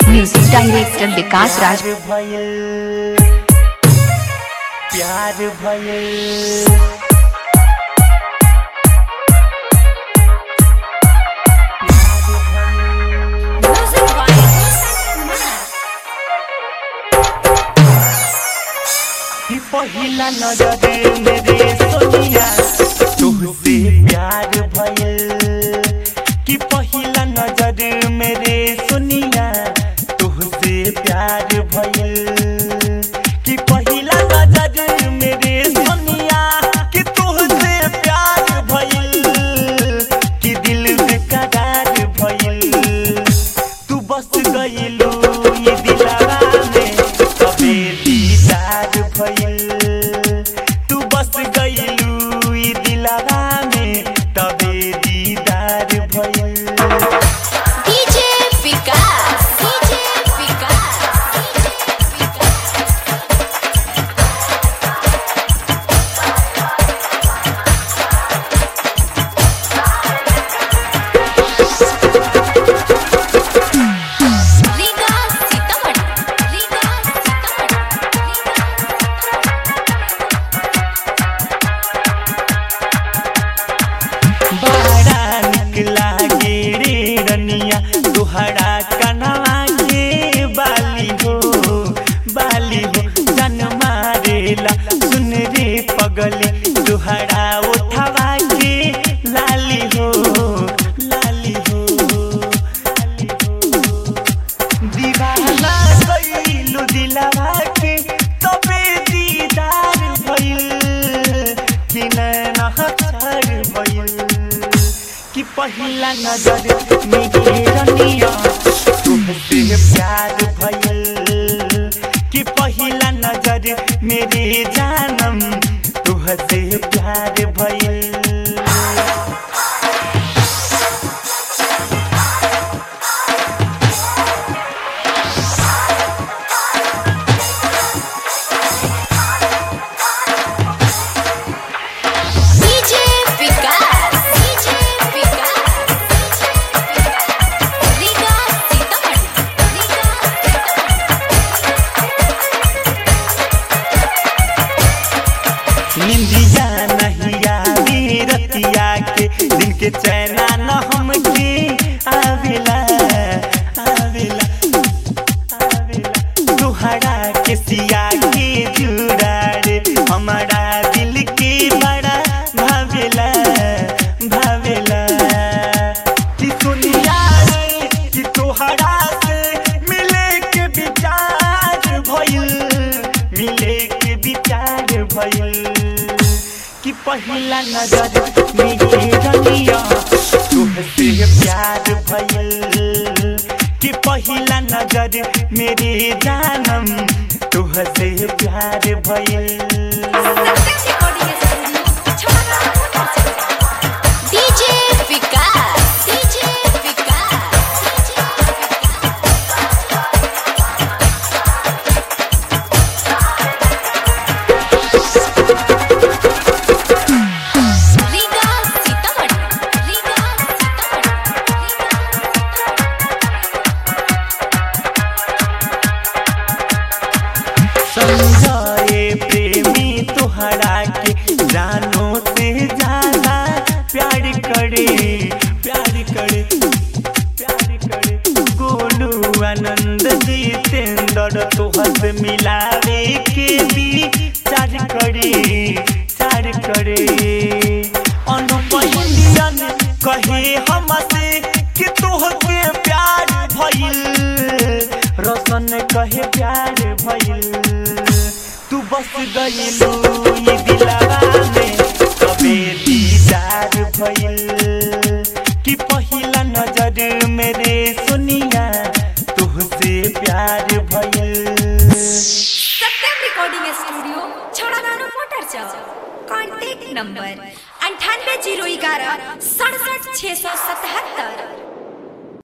music director विकास राज प्यार भयल प्यार भयल कि पहिला नजर मेरे सोनिया तुहसे प्यार भयल कि पहिला नजर मेरे सोनिया तुहसे प्यार भयल कि पहिला नजर मेरे सोनिया कि तुहसे प्यार भयल कि दिल बेकरार भयल तू बस गइलू ये दिलवा में कबे दीदार भइल तू बस गइलू ये दिलवा में तबे दीदार भइल डीजे विकास डीजे विकास रीगा सीतामढ़ी रीगा बड़ा निक लागे रे रनिया तुहरा कनवा के बाली हो बाली हो जन मारेला सुन रे पगली तुहरा उठवा के लाली हो लाली हो लाली हो दीवाना कइलू दिलवा के तबे दीदार भइल कि नैना हथर भइल कि पहिला नजर में रनिया तुमसे प्यार भइल कि पहिला नजर मेरे जानम तुहसे प्यार भइल डीजे विकास डीजे विकास रीगा सीतामढ़ी रीगा निंदिया नहीं आवी रतिया के दिन के चैना न हमके आवेला आवेला आवेला तुहरा के सिया के जुड़ा रे हमारा दिल के बड़ा भावेला भावेला कि सुनिया रे कि तुहरा से मिले के विचार भइल मिले के विचार भइल कि पहिला नजर मेरे रनिया तुहसे प्यार भइल कि पहिला नजर मेरे जानम तुहसे प्यार भइल डीजे विकास डीजे विकास रीगा सीतामढ़ी रीगा समझाए प्रेमी तुहरा के जानो से ज्यादा प्यार करे प्यार करे प्यार करे गोलू आनंद जितेंद्र तुहर से मिलावे के भी चार करे चार करे अनुपहिलियन कहे हमसे कि तुहके प्यार भइल रोशन कहे प्यार भइल तू बस गइलू ये दिलवा में कबे दीदार भइल कि पहिला नजर मेरे सुनिया तुहसे प्यार भइल सत्यम रिकॉर्डिंग स्टूडियो छोड़ागानो मोटर चौक कॉन्टैक्ट नंबर अंठानवे जीरो ग्यारह सड़सठ छः सौ सतहत्तर